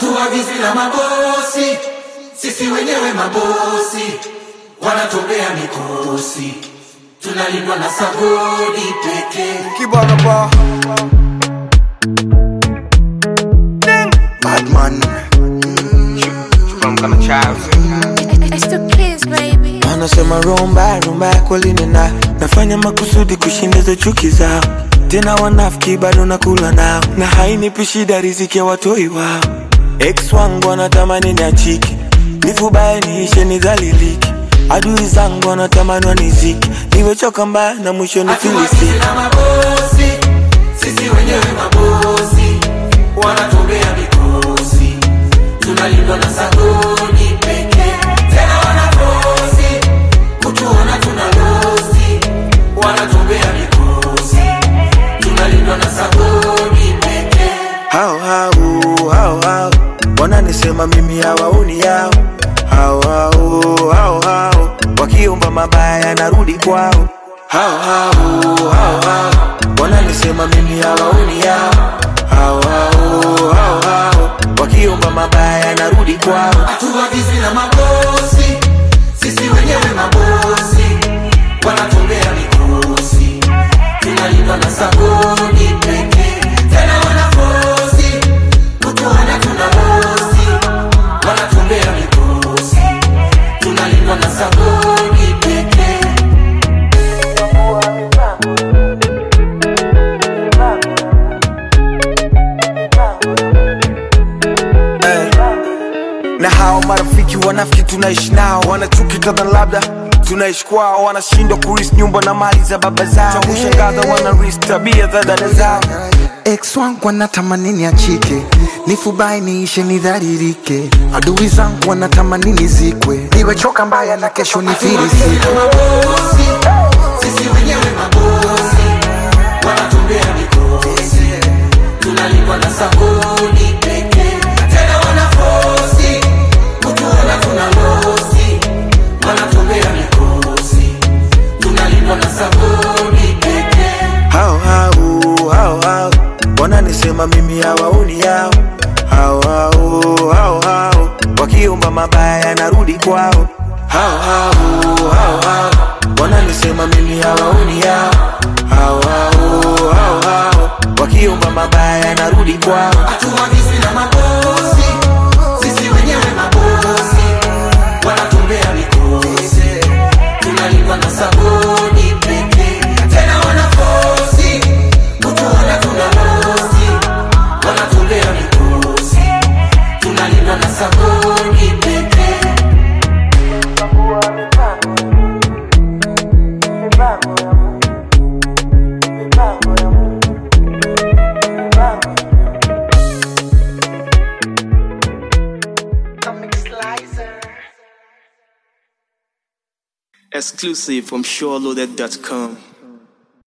hatuagizi na mabosi, sisi wenyewe mabosi, wanatobea mikosi, tunalindwa na sagodi pekee. Kibana ba. Badman. From kama child. It's the kids, baby. Wanasema rumba rumba kweli nina nafanya makusudi kushindiza chuki zao, tena wanafiki bado nakula nao, na hainipi shida riziki ya watoi wao. Ex wangu wanatamani niachike, nifubaye niishe nidhalilike, adui zangu wanatamani waniziki, niwechoka mbaya na mwisho Hatuagizi nifilisike. na mabosi, sisi wenyewe mabosi, wanatobea mikosi, tunalindwa na sagodi pekee. Tena wanafosi kutuona tuna losi, wanatobea mikosi, tunalindwa na sagodi pekee. hao hao hao hao wananisema mimi hawaoni yao hao hao hao hao wakiomba mabaya narudi kwao hao hao hao hao wananisema mimi hawaoni yao hao hao hao hao wakiomba mabaya narudi kwao hatuagizi na mabosi, sisi wenyewe mabosi, wanatumbea mikosi, tunalindwa na sagodi pekee. Tena wanafosi kutuona tuna losi, wanatumbea mikosi, tunalindwa na sagodi pekee. na hao marafiki wanafiki tunaishi nao wanachuki kadha labda tunaishi kwao wanashindwa kuris nyumba na mali za baba zao cha kushangaza wanaris tabia za dada zao ex wangu wanatamani niachike nifubai niishe nidharirike adui zangu wanatamani nizikwe niwechoka mbaya na kesho nifirisike mabosi, sisi wenyewe mabosi, wanatumbea mikosi, tunalindwa na sagodi pekee. Tena wanafosi kutuona tuna losi, wanatumbea mikosi, tunalindwa na sagodi pekee. hao hao hao hao wananisema mimi hawaoni yao hao hao hao hao wakiomba mabaya narudi kwao hao hao hao hao wananisema mimi hawaoni yao hao hao hao hao wakiomba mabaya narudi kwao Hatuagizi na mabosi, sisi wenyewe mabosi, wanatumbea mikosi, tunalindwa na sagodi pekee. Tena wanafosi kutuona tuna losi, wanatumbea mikosi, tunalindwa na sagodi pekee. Exclusive from SureLoaded.com.